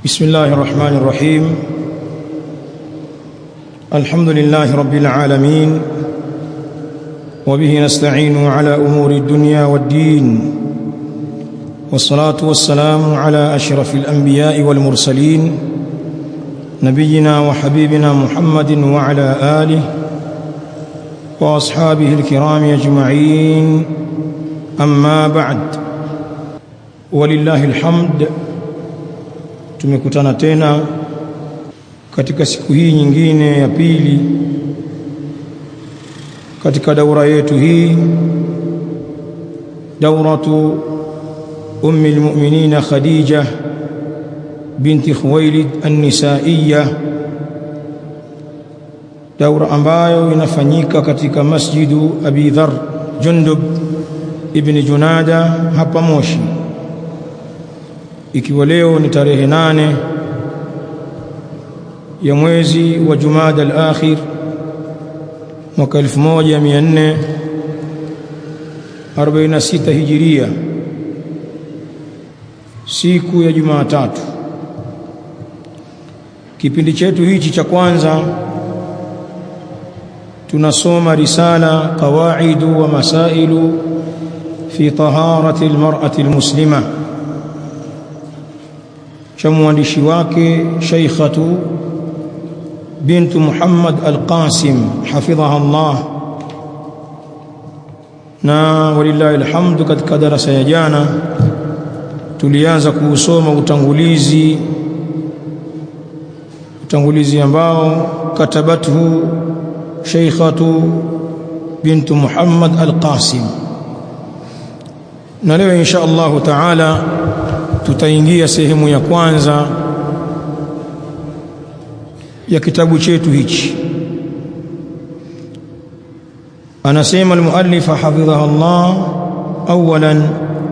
بسم الله الرحمن الرحيم الحمد لله رب العالمين وبه نستعين على امور الدنيا والدين والصلاه والسلام على اشرف الانبياء والمرسلين نبينا وحبيبنا محمد وعلى اله واصحابه الكرام اجمعين اما بعد ولله الحمد tumekutana tena katika siku hii nyingine ya pili katika daura yetu hii dauratu ummi almu'minina khadija binti khuwailid an-nisaiyya daura ambayo inafanyika katika masjidu abi dhar jundub ibn junada hapa moshi ikiwa leo ni tarehe nane ya mwezi wa Jumada al-akhir mwaka 1446 hijiria siku ya Jumatatu kipindi chetu hichi cha kwanza tunasoma risala qawaidu wa masailu fi taharati almar'ati almuslima cha mwandishi wake Sheikhatu bintu Muhammad Al-Qasim hafidhaha Allah na walillahi alhamdu katika darasa ya jana tulianza kuusoma utangulizi utangulizi ambao katabathu Sheikhatu bintu Muhammad Al-Qasim na leo insha Allah taala tutaingia sehemu ya kwanza ya kitabu chetu hichi anasema almuallif hafidhahu Allah awalan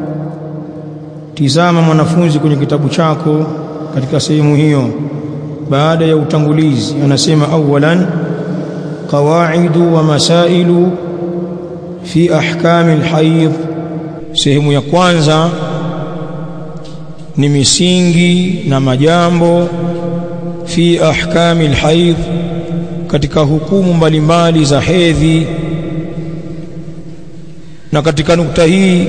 tizama mwanafunzi kwenye kitabu chako katika sehemu hiyo baada ya utangulizi anasema awalan qawaidu wa masailu fi ahkami alhayd sehemu ya kwanza ni misingi na majambo fi ahkami alhayd katika hukumu mbalimbali za hedhi na katika nukta hii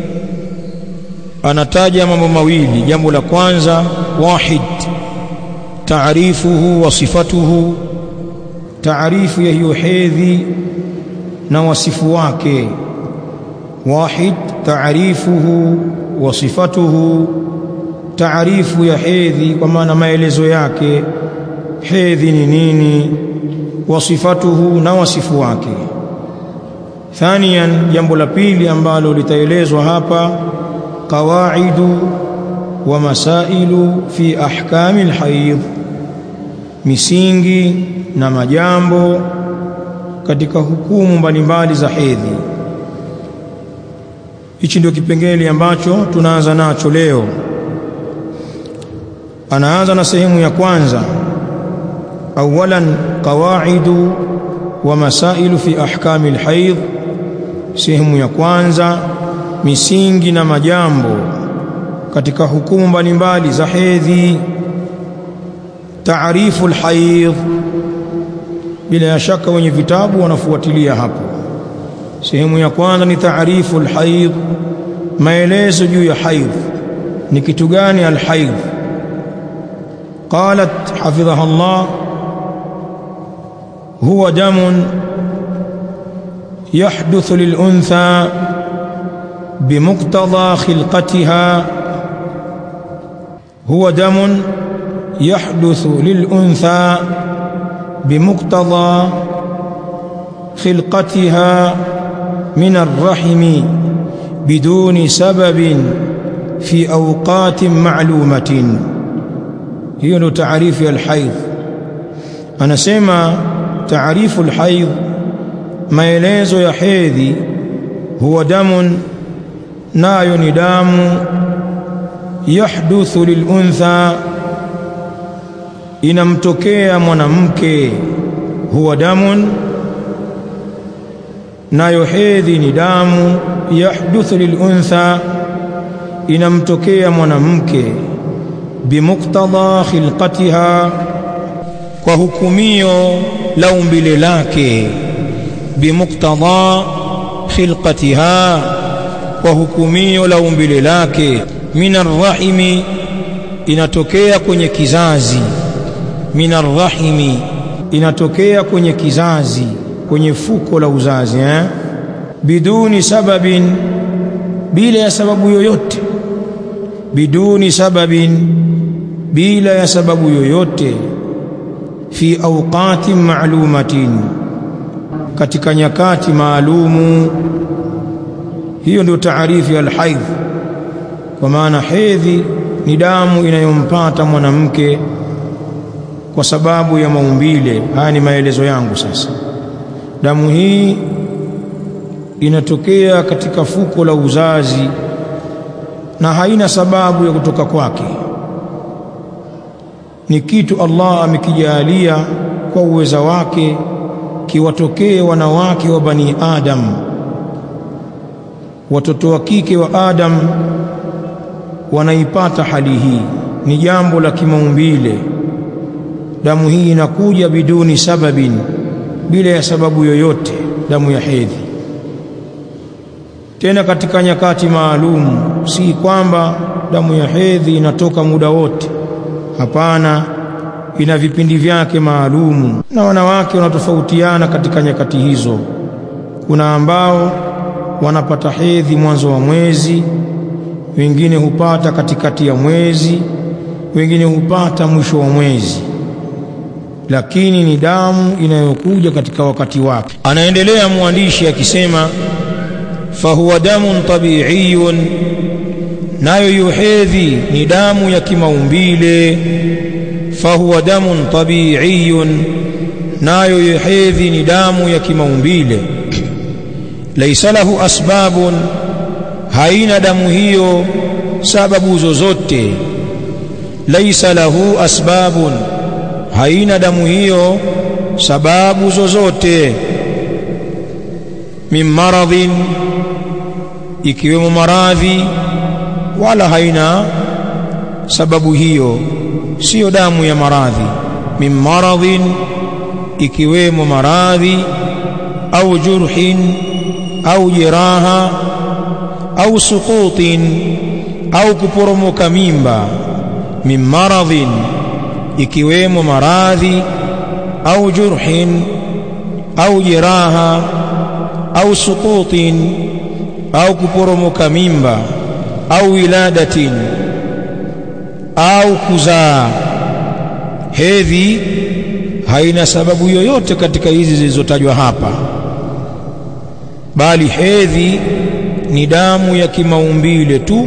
anataja mambo mawili jambo la kwanza wahid taarifuhu wa sifatuhu taarifu ya hiyo hedhi na wasifu wake wahid taarifuhu wa sifatuhu taarifu ya hedhi kwa maana maelezo yake hedhi ni nini wasifatuhu na wasifu wake thaniyan jambo la pili ambalo litaelezwa hapa qawaidu wa masailu fi ahkami alhayd misingi na majambo katika hukumu mbalimbali za hedhi hichi ndio kipengele ambacho tunaanza nacho leo anaanza na sehemu ya kwanza awalan qawaidu wa masailu fi ahkami alhayd sehemu ya kwanza misingi na majambo katika hukumu mbalimbali za hedhi taarifu alhayd bila shaka wenye vitabu wanafuatilia hapo sehemu ya kwanza ni taarifu alhayd maelezo juu ya haidh ni kitu gani alhaidh قالت حفظها الله هو دم يحدث للأنثى بمقتضى خلقتها هو دم يحدث للأنثى بمقتضى خلقتها من الرحم بدون سبب في أوقات معلومة hiyo ndio taarifu ya alhaidh anasema taarifu alhaidh maelezo ya hedhi huwa damun nayo ni damu yahduthu liluntha inamtokea mwanamke huwa damun nayo hedhi ni damu yahduthu liluntha inamtokea mwanamke bimuqtada khilqatiha kwa hukumio la umbile lake bimuqtada khilqatiha kwa hukumio la umbile lake minar rahimi inatokea kwenye kizazi minar rahimi inatokea kwenye kizazi kwenye fuko la uzazi eh? biduni sababin bila ya sababu yoyote biduni sababin bila ya sababu yoyote fi awqatin ma'lumatin katika nyakati maalumu hiyo ndio taarifu ya alhaidh kwa maana hedhi ni damu inayompata mwanamke kwa sababu ya maumbile haya ni maelezo yangu sasa damu hii inatokea katika fuko la uzazi na haina sababu ya kutoka kwake ni kitu Allah amekijalia kwa uweza wake kiwatokee wanawake wa bani Adam watoto wa kike wa Adam wanaipata hali hii ni jambo la kimaumbile damu hii inakuja biduni sababin bila ya sababu yoyote damu ya hedhi tena katika nyakati maalum si kwamba damu ya hedhi inatoka muda wote hapana ina vipindi vyake maalumu na wanawake wanatofautiana katika nyakati hizo kuna ambao wanapata hedhi mwanzo wa mwezi wengine hupata katikati ya mwezi wengine hupata mwisho wa mwezi lakini ni damu inayokuja katika wakati wake anaendelea mwandishi akisema fahuwa damun tabiiyun nayo yuhedhi ni damu ya kimaumbile fahuwa damun tabiiyun nayo yuhedhi ni damu ya kimaumbile laisa lahu asbabun haina damu hiyo sababu zozote laisa lahu asbabun haina damu hiyo sababu zozote min maradhin ikiwemo maradhi wala haina sababu hiyo siyo damu ya maradhi min maradhin ikiwemo maradhi au jurhin au jeraha au suqutin au kuporomoka mimba min maradhin ikiwemo maradhi au jurhin au jeraha au suqutin au kuporomoka mimba au wiladatin au kuzaa hedhi haina sababu yoyote katika hizi zilizotajwa hapa bali hedhi ni damu ya kimaumbile tu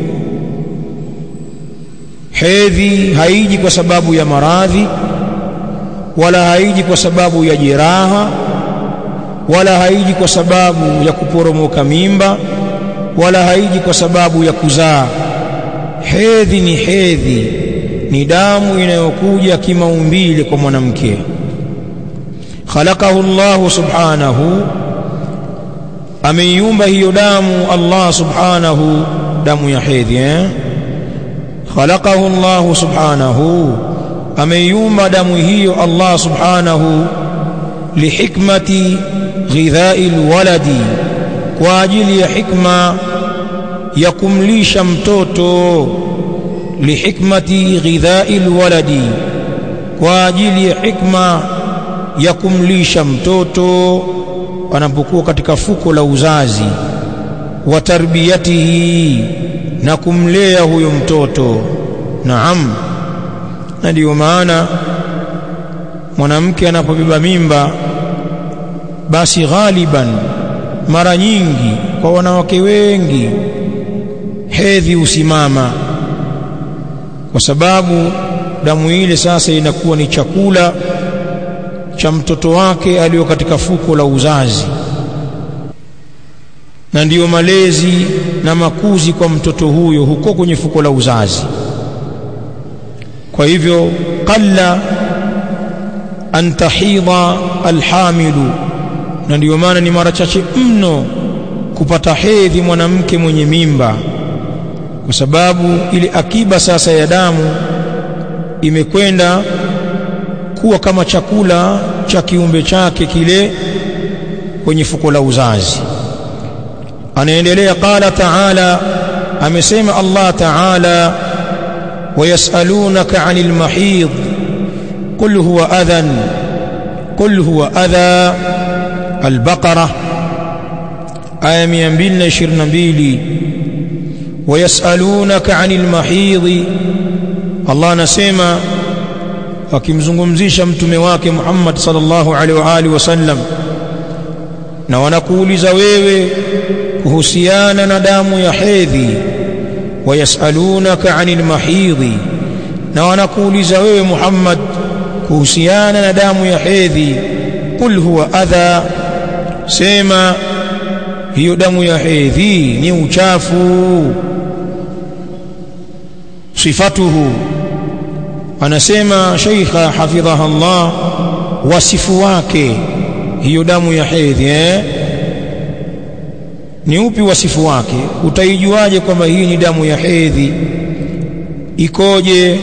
hedhi haiji kwa sababu ya maradhi wala haiji kwa sababu ya jeraha wala haiji kwa sababu ya kuporomoka mimba wala haiji kwa sababu ya kuzaa hedhi ni hedhi ni damu inayokuja kimaumbile kwa mwanamke khalaqahu Allah subhanahu ameiumba hiyo damu Allah subhanahu damu ya hedhi eh? khalaqahu Allah subhanahu ameiumba damu hiyo Allah subhanahu lihikmati ghidhai alwaladi kwa ajili ya hikma ya kumlisha mtoto lihikmati ghidhai alwaladi kwa ajili ya hikma ya kumlisha mtoto anapokuwa katika fuko la uzazi wa tarbiyatihi na kumlea huyo mtoto naam na ndiyo maana mwanamke anapobeba mimba basi ghaliban mara nyingi kwa wanawake wengi hedhi usimama kwa sababu damu ile sasa inakuwa ni chakula cha mtoto wake aliyo katika fuko la uzazi na ndiyo malezi na makuzi kwa mtoto huyo huko kwenye fuko la uzazi kwa hivyo qalla an tahidha alhamilu na ndiyo maana ni mara chache mno kupata hedhi mwanamke mwenye mimba kwa sababu ile akiba sasa ya damu imekwenda kuwa kama chakula cha kiumbe chake kile kwenye fuko la uzazi anaendelea qala ta'ala amesema Allah ta'ala wayasalunaka 'anil mahid qul huwa adhan qul huwa adha al-baqara aya 222 wayasalunaka 'anil mahid Allah anasema akimzungumzisha mtume wake Muhammad sallallahu alaihi wa alihi wasallam na wanakuuliza wewe kuhusiana na damu ya hedhi wayasalunaka anil mahidhi na wanakuuliza wewe Muhammad kuhusiana na damu ya hedhi qul huwa adha sema hiyo damu ya hedhi ni uchafu sifatuhu anasema sheikha hafidhaha Allah wasifu wake hiyo damu ya hedhi eh? ni upi wasifu wake utaijuaje kwamba hii ni damu ya hedhi ikoje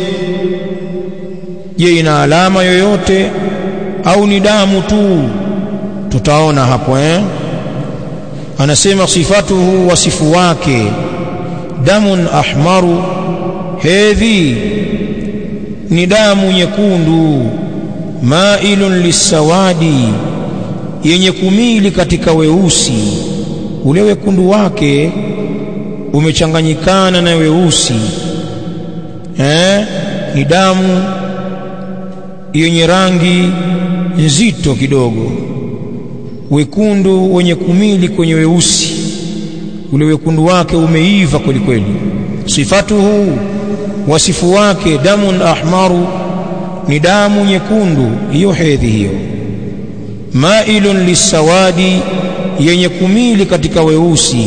je ina alama yoyote au ni damu tu tutaona hapo eh anasema sifatuhu wasifu wake damun ahmaru hedhi ni damu nyekundu mailun lisawadi yenye kumili katika weusi ule wekundu wake umechanganyikana na weusi eh ni damu yenye rangi nzito kidogo wekundu wenye kumili kwenye weusi ule wekundu wake umeiva kweli kweli sifatuhu wasifu wake damun ahmaru ni damu nyekundu hiyo hedhi hiyo mailun lisawadi yenye kumili katika weusi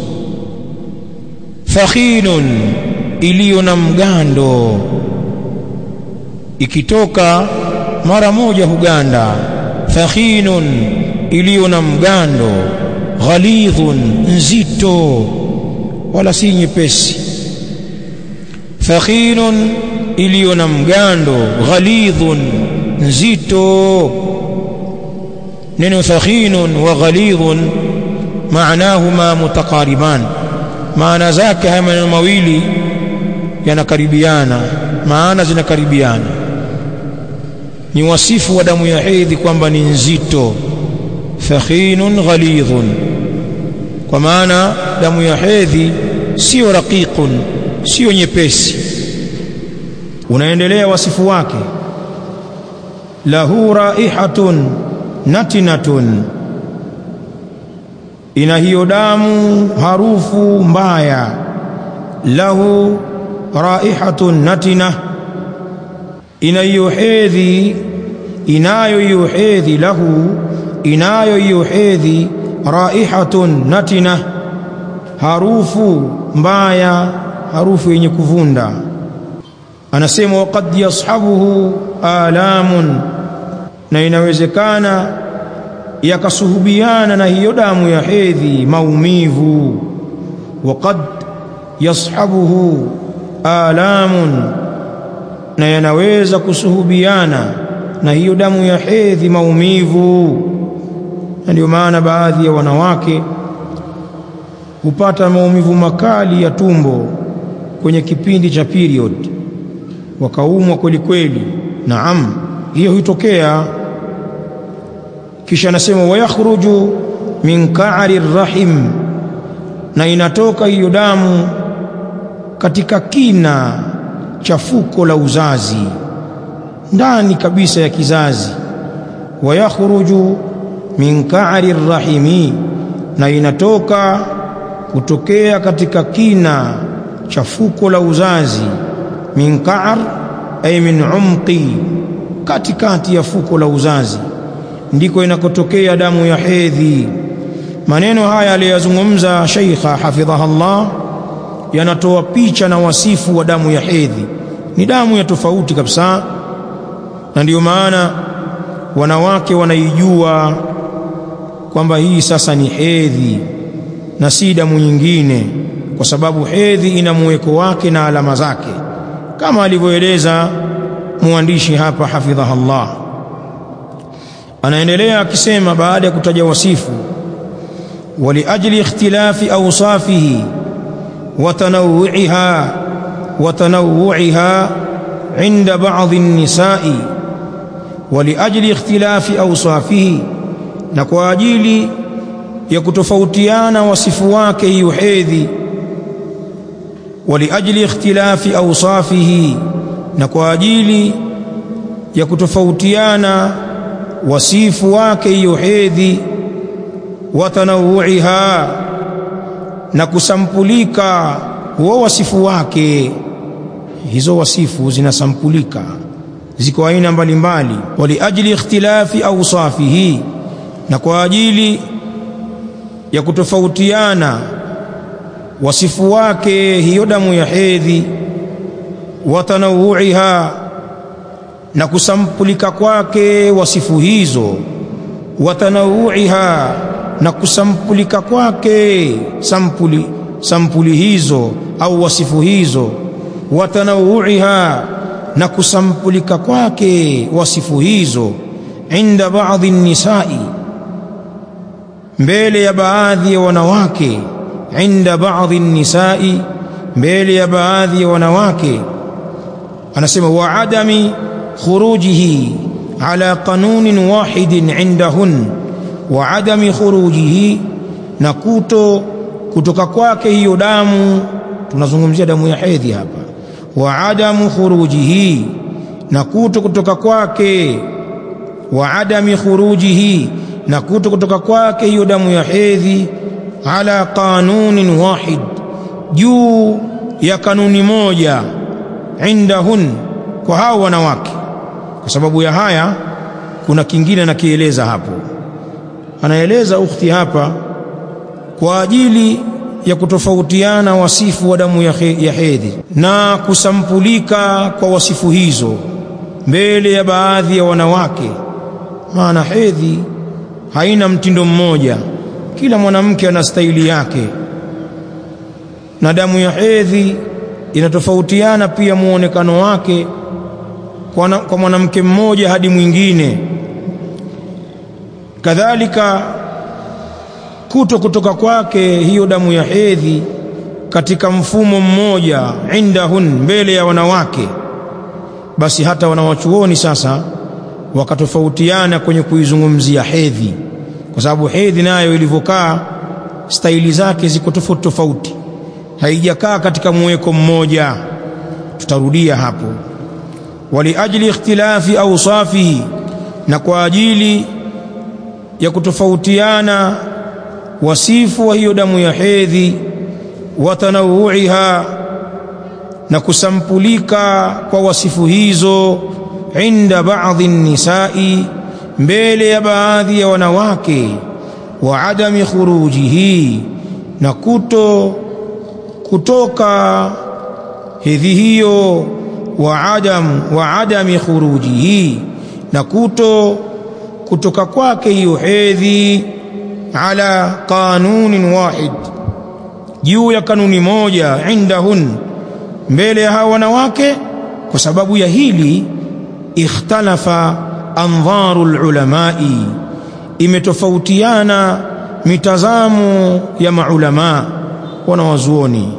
fakhinun iliyo na mgando ikitoka mara moja huganda fakhinun iliyo na mgando ghalidhun nzito wala si nyepesi fakhinun iliyo na mgando ghalidhun nzito neno fakhinun wa ghalidhun maanahuma mutaqariban maana zake haya maneno mawili yanakaribiana maana zinakaribiana ni wasifu wa damu ya hedhi kwamba ni nzito fakhinun ghalidhun kwa maana damu ya hedhi sio raqiqun sio nyepesi unaendelea wasifu wake lahu raihatun natinatun ina hiyo damu harufu mbaya lahu raihatun natina ina hiyo hedhi inayo hiyo hedhi lahu inayo hiyo hedhi raihatun natina harufu mbaya harufu yenye kuvunda anasema waqad yashabuhu alamun na inawezekana yakasuhubiana na hiyo damu ya hedhi maumivu waqad yashabuhu alamun na yanaweza kusuhubiana na hiyo damu ya hedhi maumivu na ndio maana baadhi ya wanawake hupata maumivu makali ya tumbo kwenye kipindi cha period wakaumwa kweli kweli naam hiyo hutokea kisha anasema wayakhruju min ka'ri rahim na inatoka hiyo damu katika kina cha fuko la uzazi ndani kabisa ya kizazi wayakhruju min ka'ri rahimi na inatoka kutokea katika kina cha fuko la uzazi min ka'r ay min umqi katikati ya fuko la uzazi ndiko inakotokea damu ya hedhi maneno haya aliyozungumza Sheikha hafidhaha Allah yanatoa picha na wasifu wa damu ya hedhi ni damu ya tofauti kabisa na ndiyo maana wanawake wanaijua kwamba hii sasa ni hedhi na si damu nyingine kwa sababu hedhi ina muweko wake na alama zake kama alivyoeleza muandishi hapa hafidhaha Allah anaendelea akisema baada ya kutaja wasifu waliajli ikhtilafi awsafihi wa tanawu'iha wa tanawu'iha inda ba'dhi an-nisa'i waliajli ikhtilafi awsafihi na kwa ajili ya kutofautiana wasifu wake hiyo hedhi waliajli ikhtilafi awsafihi na kwa ajili ya kutofautiana wasifu wake hiyo hedhi wa tanawu'iha na kusampulika huo wasifu wake hizo wasifu zinasampulika ziko aina mbalimbali waliajli ikhtilafi awsafihi na kwa ajili ya kutofautiana wasifu wake hiyo damu ya hedhi wa tanawu'iha na kusampulika kwake wasifu hizo wa tanawu'iha na kusampulika kwake sampuli sampuli hizo au wasifu hizo wa tanawu'iha na kusampulika kwake wasifu hizo inda baadhi nisai mbele ya baadhi ya wanawake inda baadhi nisai mbele ya baadhi ya wanawake anasema wa adami khurujihi ala qanunin wahidin indahun wa adami khurujihi na kuto kutoka kwake hiyo damu tunazungumzia damu ya hedhi hapa wa adamu khurujihi na kuto kutoka kwake wa adami khurujihi na kuto kutoka kwake hiyo damu ya hedhi ala qanunin wahid juu ya kanuni moja indahun kwa hao wanawake kwa sababu ya haya kuna kingine nakieleza hapo anaeleza ukhti hapa kwa ajili ya kutofautiana wasifu wa damu ya hedhi na kusampulika kwa wasifu hizo mbele ya baadhi ya wanawake maana hedhi haina mtindo mmoja kila mwanamke ana staili yake na damu ya hedhi inatofautiana pia muonekano wake kwa, kwa mwanamke mmoja hadi mwingine kadhalika kuto kutoka kwake hiyo damu ya hedhi katika mfumo mmoja indahun mbele ya wanawake basi hata wanawachuoni sasa wakatofautiana kwenye kuizungumzia hedhi kwa sababu hedhi nayo ilivyokaa staili zake ziko tofauti tofauti haijakaa katika muweko mmoja tutarudia hapo waliajli ikhtilafi awsafihi na kwa ajili ya kutofautiana wasifu wa hiyo damu ya hedhi wa tanawu'iha na kusampulika kwa wasifu hizo inda baadhi nisai mbele ya baadhi ya wanawake wa adami khurujihi na kuto kutoka hedhi hiyo wa adam wa adami khurujihi na kuto kutoka kwake hiyo hedhi ala qanunin wahid juu ya kanuni moja indahun mbele ya hawa wanawake kwa sababu ya hili ikhtalafa andharu lulamai imetofautiana mitazamo ya maulama wanawazuoni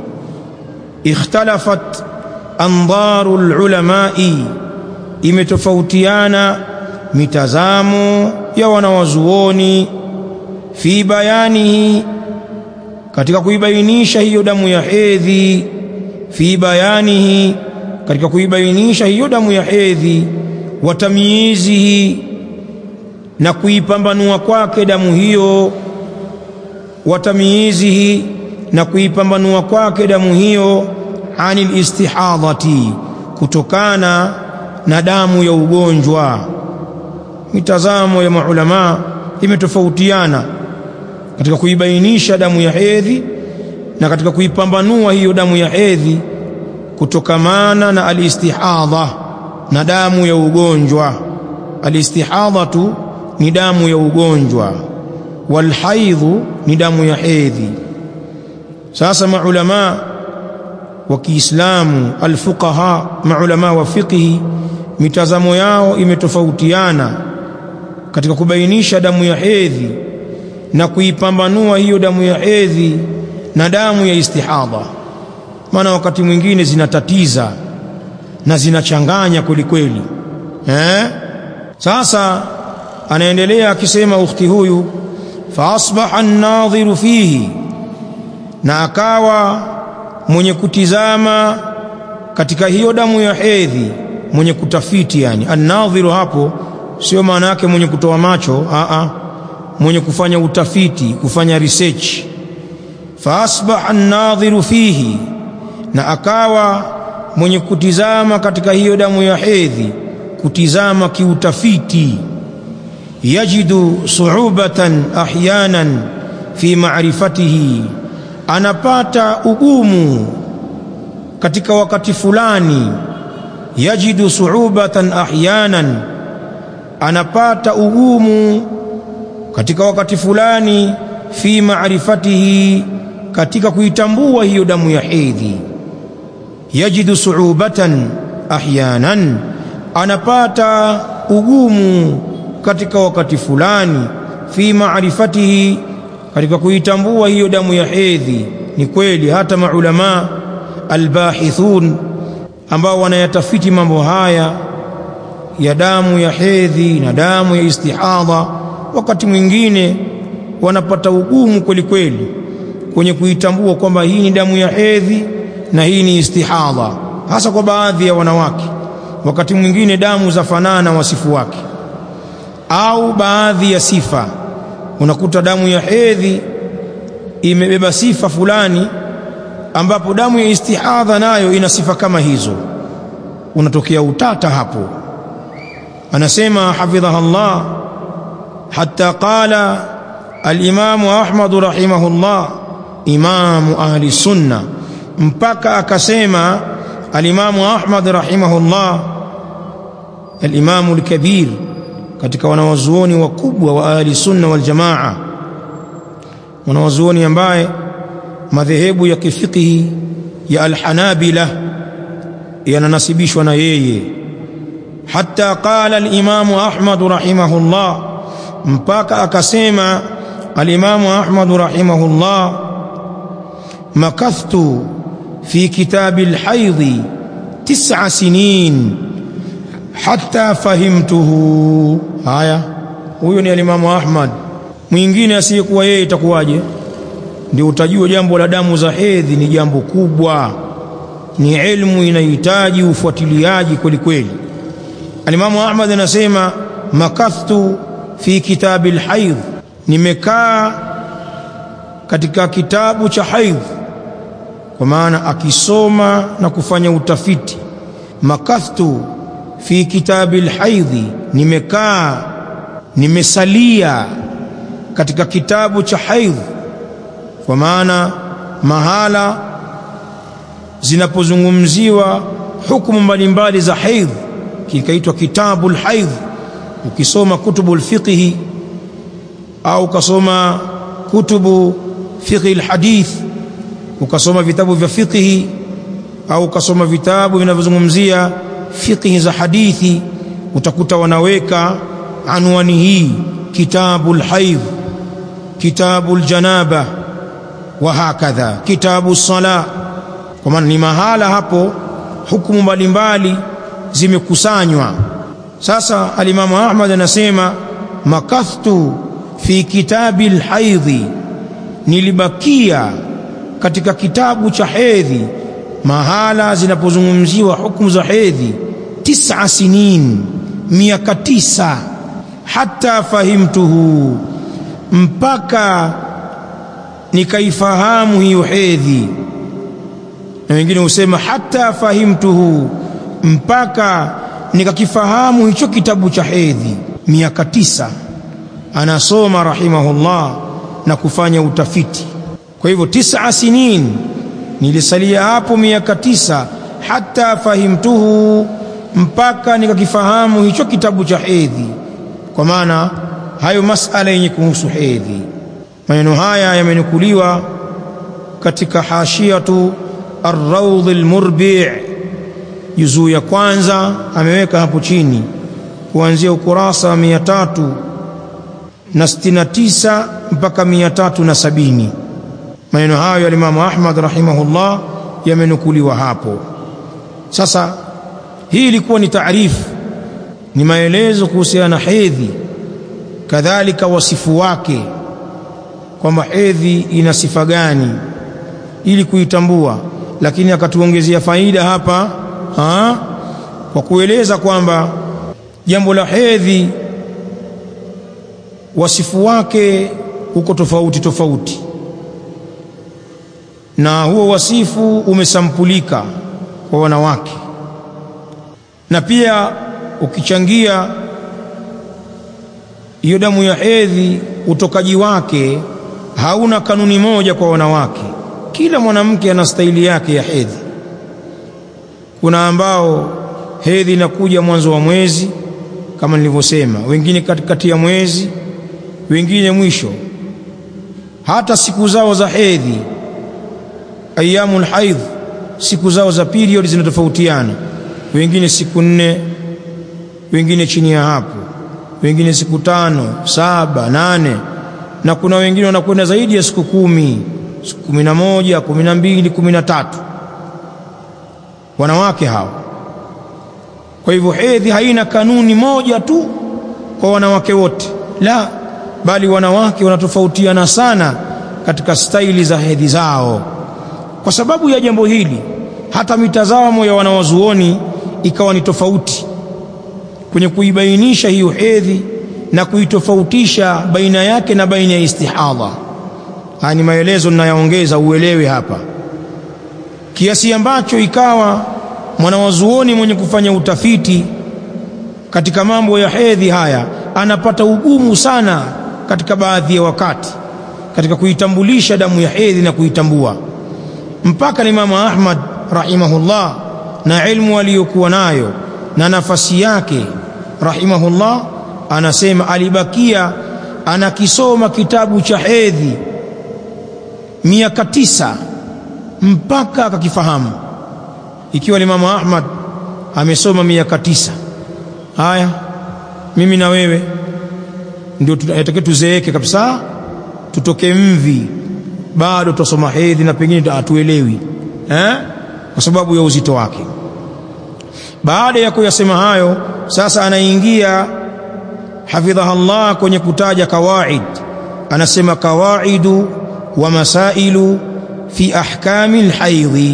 ikhtalafat andharu lulamai imetofautiana mitazamo ya wanawazuoni fi bayanihi katika kuibainisha hiyo damu ya hedhi fi bayanihi katika kuibainisha hiyo damu ya hedhi wa tamyizihi na kuipambanua kwake damu hiyo wa tamyizihi na kuipambanua kwake damu hiyo anil istihadhati kutokana na damu ya ugonjwa mitazamo ya maulama imetofautiana katika kuibainisha damu ya hedhi na katika kuipambanua hiyo damu ya hedhi kutokamana na alistihadha na damu ya ugonjwa alistihadhatu ni damu ya ugonjwa walhaidhu ni damu ya hedhi sasa maulama wa Kiislamu alfuqaha maulama wa fiqhi mitazamo yao imetofautiana katika kubainisha damu ya hedhi na kuipambanua hiyo damu ya hedhi na damu ya istihadha maana wakati mwingine zinatatiza na zinachanganya kweli kweli eh sasa anaendelea akisema ukhti huyu fa asbaha an-nadhiru fihi na akawa mwenye kutizama katika hiyo damu ya hedhi mwenye kutafiti yani an-nadhiru hapo sio maana yake mwenye kutoa macho a a mwenye kufanya utafiti kufanya research fa asbaha an-nadhiru fihi na akawa mwenye kutizama katika hiyo damu ya hedhi kutizama kiutafiti yajidu suubatan ahyanan fi ma'rifatihi anapata ugumu katika wakati fulani yajidu suubatan ahyanan anapata ugumu katika wakati fulani fi ma'rifatihi katika kuitambua hiyo damu ya hedhi yajidu suubatan ahyanan anapata ugumu katika wakati fulani fi maarifatihi katika kuitambua hiyo damu ya hedhi ni kweli hata maulama albahithun ambao wanayatafiti mambo haya ya damu ya hedhi na damu ya istihadha wakati mwingine wanapata ugumu kweli kweli kwenye kuitambua kwamba hii ni damu ya hedhi na hii ni istihadha hasa kwa baadhi ya wanawake wakati mwingine damu za fanana wasifu wake au baadhi ya sifa unakuta damu ya hedhi imebeba sifa fulani ambapo damu ya istihadha nayo ina sifa kama hizo unatokea utata hapo anasema hafidhaha Allah hatta qala al-Imam Ahmad rahimahullah imamu ahli sunna mpaka akasema al-Imam Ahmad rahimahullah al-Imam al-Kabir katika wanawazuoni wakubwa wa ahli sunna wal jamaa wanawazuoni ambaye madhehebu ya kifikihi ya al-Hanabila yananasibishwa na yeye hatta qala al-Imam Ahmad rahimahullah mpaka akasema al-Imam Ahmad rahimahullah makathtu fi kitabi al-hayd tis'a sinin hatta fahimtuhu haya huyo ni alimamu Ahmad mwingine asiyekuwa yeye itakuwaje ndio utajua jambo la damu za hedhi ni jambo kubwa ni elimu inahitaji ufuatiliaji kweli kweli alimamu Ahmad anasema makathtu fi kitabi alhaidh nimekaa katika kitabu cha haidh kwa maana akisoma na kufanya utafiti makathtu fi kitabi alhaidhi nimekaa nimesalia katika kitabu cha haidh kwa maana mahala zinapozungumziwa hukumu mbalimbali za haidh kikaitwa kitabu alhaidh ukisoma kutubu alfiqhi au ukasoma kutubu fiqhi alhadith ukasoma vitabu vya fiqhi au ukasoma vitabu vinavyozungumzia fiqhi za hadithi utakuta wanaweka anwani hii kitabu alhaidh kitabu aljanaba wa hakadha kitabu sala kwa maana ni mahala hapo hukumu mbalimbali zimekusanywa sasa alimamu Ahmad anasema makathtu fi kitabi alhaidhi nilibakia katika kitabu cha hedhi mahala zinapozungumziwa hukumu za hedhi tisa sinin miaka tisa hata fahimtuhu mpaka nikaifahamu hiyo hedhi na wengine husema hata fahimtuhu mpaka nikakifahamu hicho kitabu cha hedhi miaka tisa anasoma rahimahullah na kufanya utafiti kwa hivyo tisa sinin nilisalia hapo miaka tisa hata fahimtuhu mpaka nikakifahamu hicho kitabu cha hedhi kwa maana hayo masala yenye kuhusu hedhi maneno haya yamenukuliwa katika hashiatu Ar-Rawd al-Murbi' juzuu ya kwanza ameweka hapo chini kuanzia ukurasa wa mia tatu na sitini na tisa mpaka mia tatu na sabini. Maneno hayo ya Imamu Ahmad rahimahullah yamenukuliwa hapo. Sasa hii ilikuwa ni taarifu, ni maelezo kuhusiana na hedhi, kadhalika wasifu wake, kwamba hedhi ina sifa gani ili kuitambua, lakini akatuongezea faida hapa ha? kwa kueleza kwamba jambo la hedhi wasifu wake uko tofauti tofauti, na huo wasifu umesampulika kwa wanawake, na pia ukichangia hiyo damu ya hedhi, utokaji wake hauna kanuni moja kwa wanawake. Kila mwanamke ana staili yake ya hedhi. Kuna ambao hedhi inakuja mwanzo wa mwezi kama nilivyosema, wengine katikati ya mwezi, wengine mwisho. Hata siku zao za hedhi, ayyamul haidh, siku zao za period zinatofautiana, wengine siku nne, wengine chini ya hapo, wengine siku tano, saba, nane, na kuna wengine wanakwenda zaidi ya siku kumi, siku kumi na moja, kumi na mbili, kumi na tatu, wanawake hao. Kwa hivyo hedhi haina kanuni moja tu kwa wanawake wote, la, bali wanawake wanatofautiana sana katika staili za hedhi zao. Kwa sababu ya jambo hili, hata mitazamo ya wanawazuoni ikawa ni tofauti kwenye kuibainisha hiyo hedhi na kuitofautisha baina yake na baina ya istihadha. Haya ni maelezo ninayaongeza uelewe hapa, kiasi ambacho ikawa mwanawazuoni mwenye kufanya utafiti katika mambo ya hedhi haya anapata ugumu sana katika baadhi ya wakati katika kuitambulisha damu ya hedhi na kuitambua, mpaka Imamu Ahmad rahimahullah na ilmu aliyokuwa nayo na nafasi yake rahimahullah, anasema alibakia anakisoma kitabu cha hedhi miaka tisa mpaka akakifahamu ikiwa Imamu Ahmad amesoma miaka tisa. Haya, mimi na wewe ndio tunatakiwa tuzeeke kabisa, tutoke mvi, bado tutasoma hedhi na pengine hatuelewi eh, kwa sababu ya uzito wake. Baada ya kuyasema hayo, sasa anaingia hafidhaha Allah kwenye kutaja kawaid. Anasema kawaidu wa masailu fi ahkami lhaidhi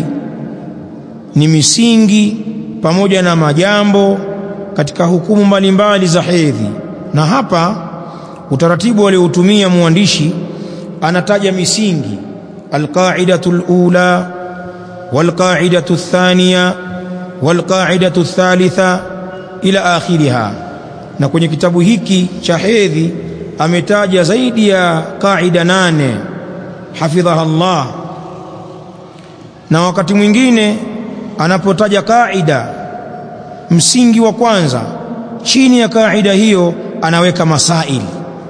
ni misingi pamoja na majambo katika hukumu mbalimbali za hedhi. Na hapa utaratibu aliotumia mwandishi anataja misingi, alqaidatu alula walqaidatu athaniya walqaidatu athalitha ila akhiriha. Na kwenye kitabu hiki cha hedhi ametaja zaidi ya kaida nane hafidhaha Allah, na wakati mwingine anapotaja kaida msingi wa kwanza, chini ya kaida hiyo anaweka masaili,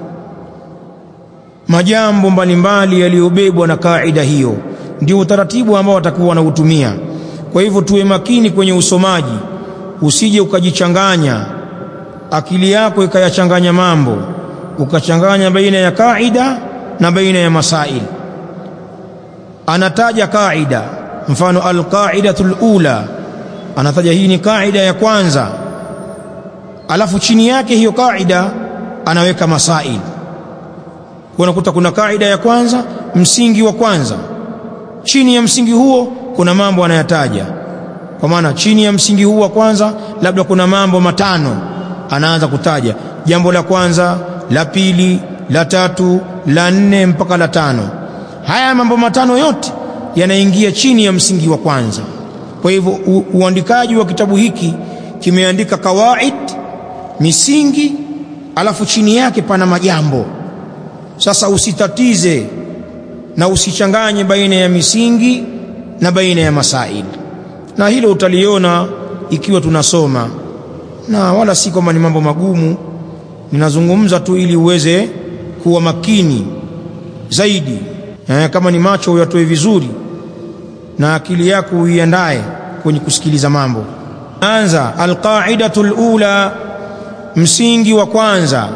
majambo mbalimbali yaliyobebwa na kaida hiyo. Ndio utaratibu ambao watakuwa wanautumia. Kwa hivyo tuwe makini kwenye usomaji, usije ukajichanganya akili yako ikayachanganya mambo, ukachanganya baina ya kaida na baina ya masaili. Anataja kaida mfano alqaidatu alula, anataja hii ni kaida ya kwanza, alafu chini yake hiyo kaida anaweka masail. Unakuta kuna kaida ya kwanza, msingi wa kwanza, chini ya msingi huo kuna mambo anayataja. Kwa maana chini ya msingi huu wa kwanza labda kuna mambo matano anaanza kutaja, jambo la kwanza, la pili, la tatu, la nne mpaka la tano. Haya mambo matano yote yanaingia chini ya msingi wa kwanza. Kwa hivyo uandikaji wa kitabu hiki kimeandika kawaid, misingi, alafu chini yake pana majambo. Sasa usitatize na usichanganye baina ya misingi na baina ya masaili, na hilo utaliona ikiwa tunasoma, na wala si kwamba ni mambo magumu. Ninazungumza tu ili uweze kuwa makini zaidi. Eh, kama ni macho uyatoe vizuri na akili yako uiandae kwenye kusikiliza mambo anza alqaidatu alula msingi wa kwanza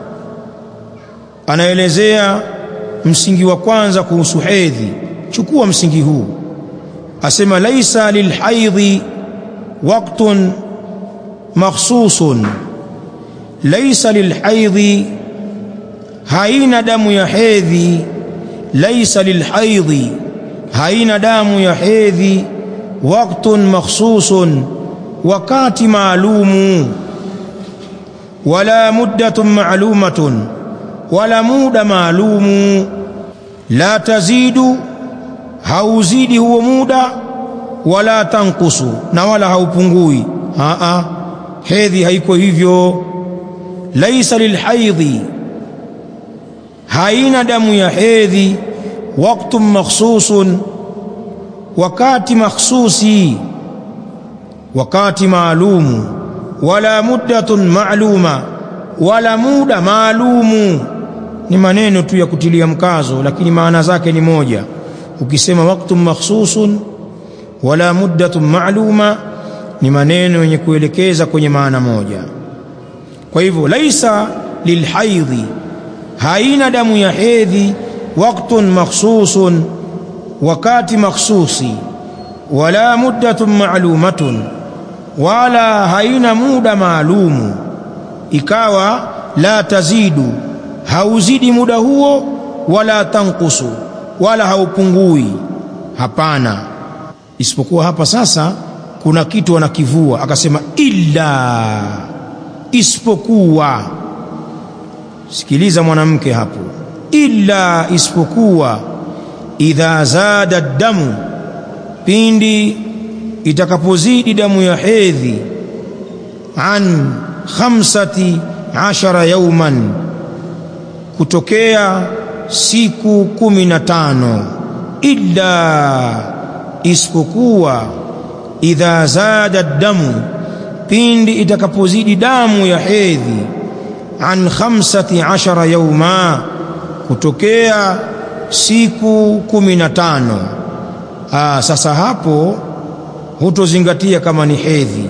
anaelezea msingi wa kwanza kuhusu hedhi chukua msingi huu asema laisa lilhaidhi waqtun makhsusun laisa lilhaidhi haina damu ya hedhi laisa lilhaidhi haina damu ya hedhi waqtun makhsusun wakati maalumu wala muddatun maalumatun wala muda maalumu la tazidu hauzidi huo muda wala tankusu na wala haupungui aa hedhi haiko hivyo laisa lilhaidhi haina damu ya hedhi waqtun makhsusun wakati makhsusi wakati maalumu wala muddatun maaluma wala muda maalumu ni maneno tu ya kutilia mkazo lakini maana zake ni moja ukisema waqtun makhsusun wala muddatun maaluma ni maneno yenye kuelekeza kwenye maana moja kwa hivyo laisa lilhaidhi haina damu ya hedhi waqtun makhsusun wakati makhsusi wala muddatun maalumatun wala haina muda maalumu ikawa la tazidu hauzidi muda huo wala tankusu wala haupungui hapana isipokuwa hapa sasa kuna kitu anakivua akasema illa isipokuwa sikiliza mwanamke hapo illa isipokuwa idha zada damu pindi itakapozidi damu ya hedhi an khamsati ashara yauman kutokea siku kumi na tano illa isipokuwa idha zada damu pindi itakapozidi damu ya hedhi an khamsati ashara yauma kutokea siku kumi na tano Aa, sasa hapo hutozingatia kama ni hedhi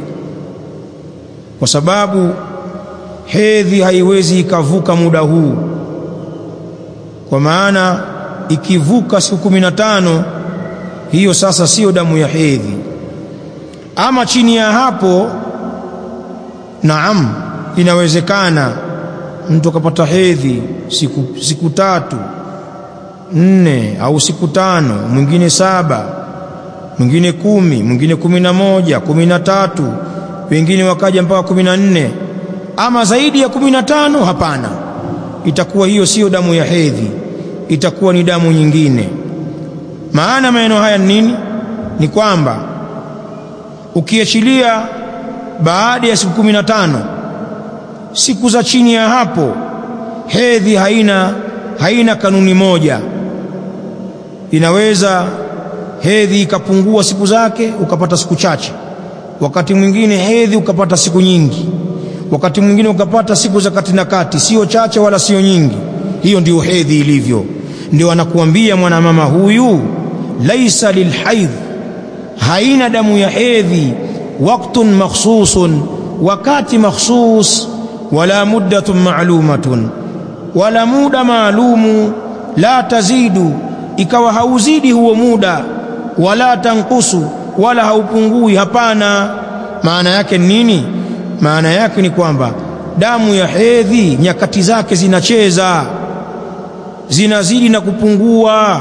kwa sababu hedhi haiwezi ikavuka muda huu kwa maana ikivuka siku kumi na tano hiyo sasa siyo damu ya hedhi ama chini ya hapo naam inawezekana mtu akapata hedhi siku, siku tatu nne au siku tano mwingine saba mwingine kumi mwingine kumi na moja kumi na tatu wengine wakaja mpaka kumi na nne ama zaidi ya kumi na tano hapana itakuwa hiyo siyo damu ya hedhi itakuwa ni damu nyingine maana maneno haya ni nini ni kwamba ukiachilia baada ya siku kumi na tano siku za chini ya hapo hedhi haina haina kanuni moja inaweza hedhi ikapungua siku zake ukapata siku chache wakati mwingine hedhi ukapata siku nyingi wakati mwingine ukapata siku za kati na kati sio chache wala sio nyingi hiyo ndiyo hedhi ilivyo ndio anakuambia mwanamama huyu laisa lilhaidh haina damu ya hedhi waktun makhsusun wakati makhsus wala muddatun maalumatun wala muda maalumu la tazidu ikawa hauzidi huo muda wala tankusu wala haupungui hapana maana yake nini maana yake ni kwamba damu ya hedhi nyakati zake zinacheza zinazidi na kupungua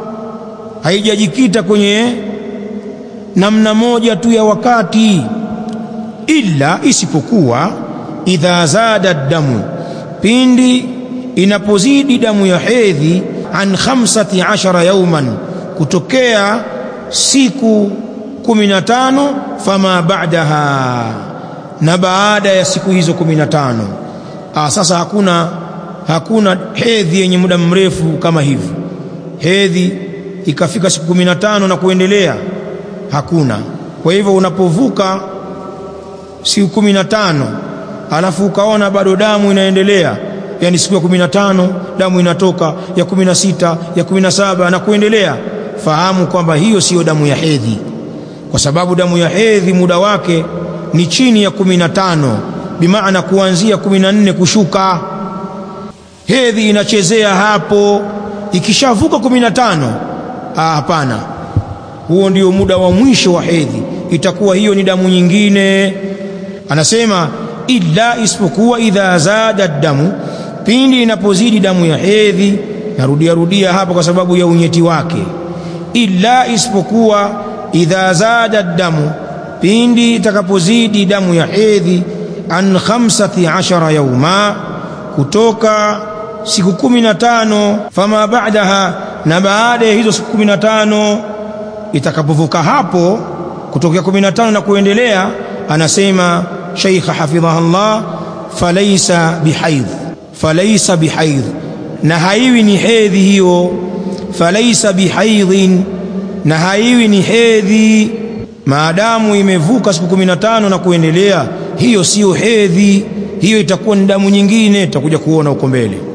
haijajikita kwenye namna moja tu ya wakati illa isipokuwa idha zada damu pindi inapozidi damu ya hedhi an khamsati ashara yauman kutokea siku kumi na tano fama ba'daha na baada ya siku hizo kumi na tano ah, sasa hakuna hakuna hedhi yenye muda mrefu kama hivi hedhi ikafika siku kumi na tano na kuendelea hakuna kwa hivyo unapovuka siku kumi na tano alafu ukaona bado damu inaendelea yani siku ya kumi na tano damu inatoka ya kumi na sita ya kumi na saba na kuendelea fahamu kwamba hiyo siyo damu ya hedhi, kwa sababu damu ya hedhi muda wake ni chini ya kumi na tano, bimaana kuanzia kumi na nne kushuka. Hedhi inachezea hapo, ikishavuka kumi na tano, ah, hapana, huo ndio muda wa mwisho wa hedhi, itakuwa hiyo ni damu nyingine. Anasema illa, isipokuwa idha zada damu, pindi inapozidi damu ya hedhi. Narudia rudia hapa kwa sababu ya unyeti wake. Illa, isipokuwa idha zada damu, pindi itakapozidi damu ya hedhi, an khamsati ashara yauma, kutoka siku kumi na tano. Fama ba'daha, na baada ya hizo siku kumi na tano itakapovuka hapo kutokea kumi na tano na kuendelea, anasema Sheikh hafidhahullah, falaisa bihaidh, falaisa bihaidh, na haiwi ni hedhi hiyo. Falaisa bihaidhin, na haiwi ni hedhi maadamu imevuka siku kumi na tano na kuendelea, hiyo siyo hedhi, hiyo itakuwa ni damu nyingine, tutakuja kuona huko mbele.